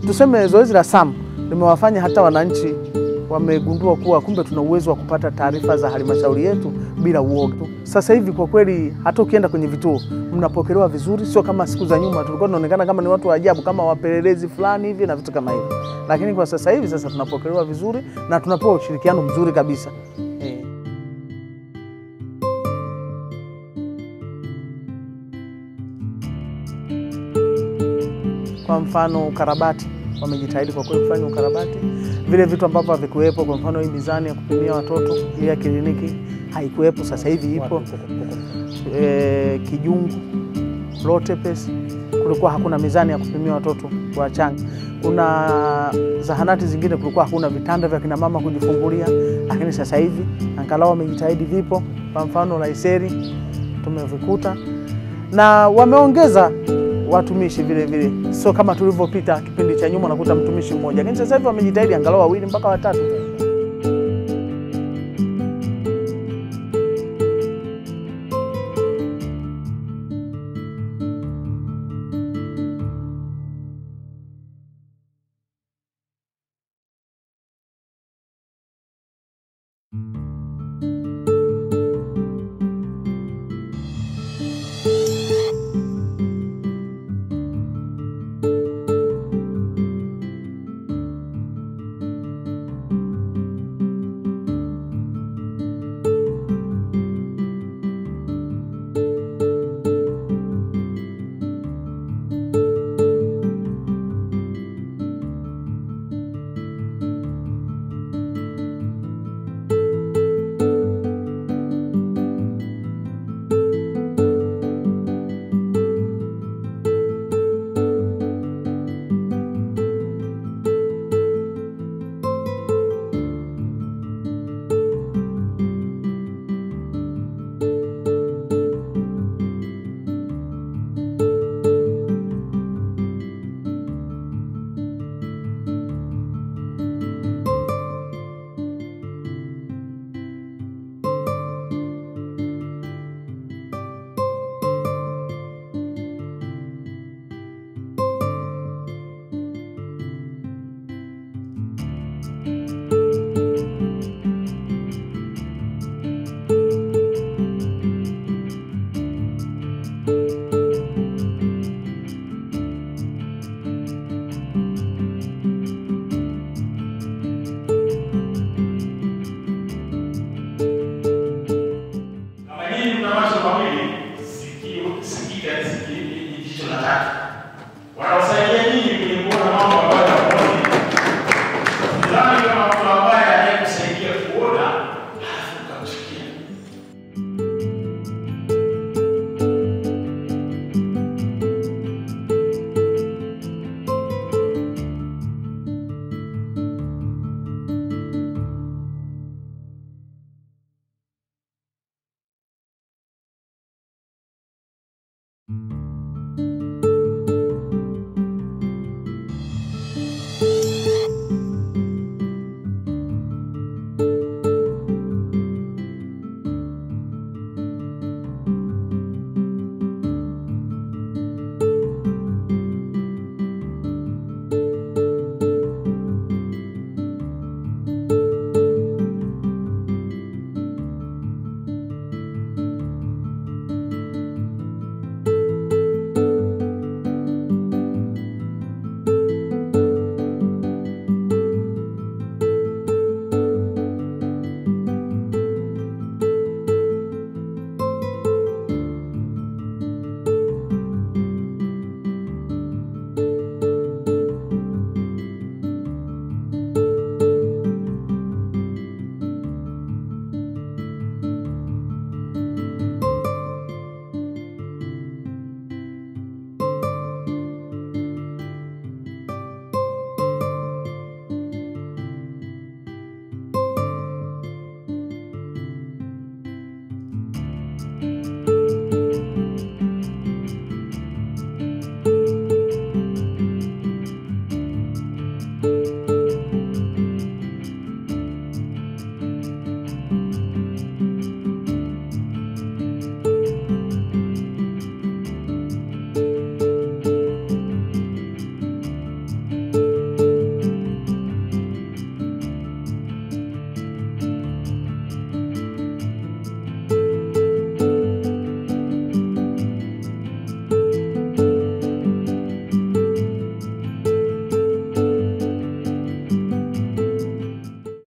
tuseme zoezi la SAM limewafanya hata wananchi wamegundua kuwa kumbe tuna uwezo wa kupata taarifa za halmashauri yetu bila uoga. Sasa hivi kwa kweli, hata ukienda kwenye vituo mnapokelewa vizuri, sio kama siku za nyuma tulikuwa tunaonekana kama ni watu wa ajabu, kama wapelelezi fulani hivi na vitu kama hivi, lakini kwa sasa hivi sasa tunapokelewa vizuri na tunapewa ushirikiano mzuri kabisa eh. Kwa mfano ukarabati, wamejitahidi kwa kweli kufanya ukarabati. Vile vitu ambavyo havikuwepo, kwa mfano hii mizani ya kupimia watoto hii ya kliniki haikuwepo, sasa hivi ipo. E, Kijungu Lotepes kulikuwa hakuna mizani ya kupimia watoto wachanga. Kuna zahanati zingine kulikuwa hakuna vitanda vya kina mama kujifungulia, lakini sasa hivi angalau wamejitahidi, vipo. Kwa mfano Laiseri tumevikuta na wameongeza watumishi vile vile, sio kama tulivyopita kipindi cha nyuma, unakuta mtumishi mmoja, lakini sasa hivi wamejitahidi angalau wawili mpaka watatu.